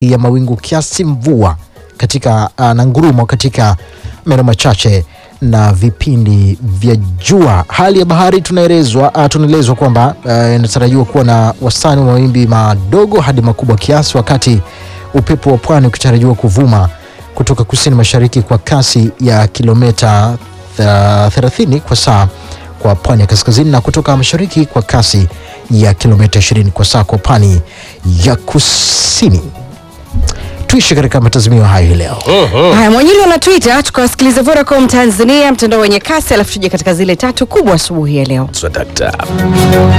ya mawingu kiasi, mvua katika uh, na ngurumo katika maeneo machache na vipindi vya jua. Hali ya bahari tunaelezwa uh, tunaelezwa kwamba uh, inatarajiwa kuwa na wastani wa mawimbi madogo hadi makubwa kiasi, wakati upepo wa pwani ukitarajiwa kuvuma kutoka kusini mashariki kwa kasi ya kilomita uh, 30 kwa saa kwa pwani ya kaskazini na kutoka mashariki kwa kasi ya kilomita 20 kwa saa kwa pwani ya kusini. Tuishi katika matazamio hayo hii leo. Haya, Mwanyili wana Twitter, tukawasikiliza Vodacom Tanzania, mtandao wenye kasi, alafu tuje katika zile tatu kubwa asubuhi ya leo. Swadakta.